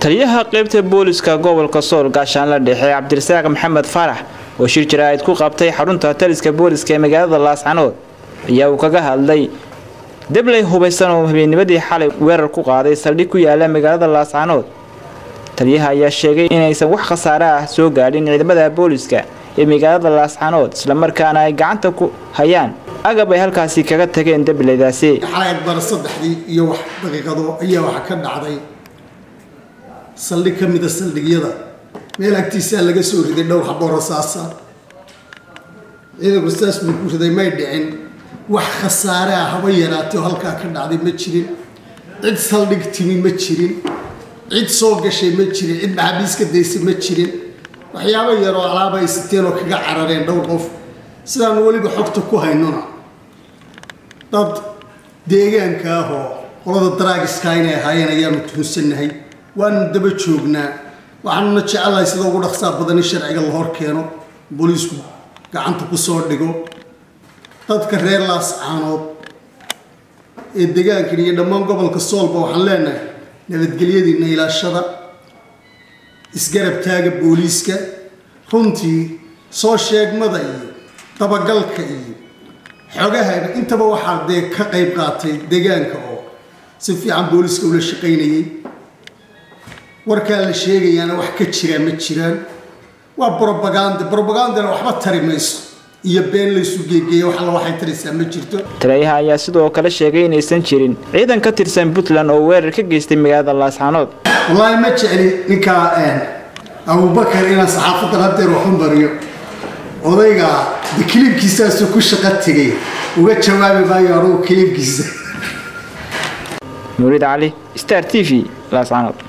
taliyaha qeybta booliska gobolka sool gaashaanla dhexe cabdirasaaq maxamed faarax oo shir jaraa'id ku qabtay xarunta taliska booliska ee magaalada laascanood ayaa uu kaga hadlay debley hubaysan oo habeennimadii xalay weerar ku qaaday saldhig ku yaala magaalada laascanood taliyaha ayaa sheegay inaysan wax khasaare ah soo gaadhin ciidamada booliska ee magaalada laascanood islamarkaana ay gacanta ku hayaan agab ay halkaasi kaga tageen debleydaasi xalay bar saddexdii iyo wax daqiiqado ayaa waxa ka dhacday saldhig ka mida saldhigyada meel agtiisaa laga soo riday dhowr xaboo rasaasa ciidanku saas buu ku riday may dhicin wax khasaare ah haba yaraatay oo halkaa ka dhacday ma jirin cid saldhig timi ma jirin cid soo gashay ma jirin cid maxaabiis ka daysay ma jirin waxyaabo yaroo alaaba ay siteen oo kaga carareen dhowr qof sidaanu weliba xogta ku haynona dad deegaanka ah oo qolada daraagiska inay ahaayeen ayaanu tuhunsannahay waanu daba joognaa waxaanuna jecelahay sida ugu dhaqsaa badan in sharciga la hor keeno booliisku gacanta ku soo dhigo dadka reer laascaanood ee degaankan iyo dhammaan gobolka soolba waxaan leenahay nabadgelyadiina ilaashada isgarab taaga booliiska runtii soo sheegmada iyo dabagalka iyo xogahana intaba waxaa dee ka qayb qaatay deegaanka oo si fiican booliiska ula shaqaynayay warkaa la sheegayaana wax ka jiraa ma jiraan waa brobaganda brobagandana waxba tari mayso iyo been laysu geegeeya wax alla waxay taraysaa ma jirto taliyaha ayaa sidoo kale sheegay inaysan jirin ciidan ka tirsan puntland oo weerar ka geystay magaalada laascanood wallaahi ma jecli ninkaa abubakar inaan saxaafadan hadeer waxu mariyo odayga de kiliibkiisaasuu ku shaqo tegay uga jawaabi maayo anugu kiliibkiisa nuurid cali star t v laascanood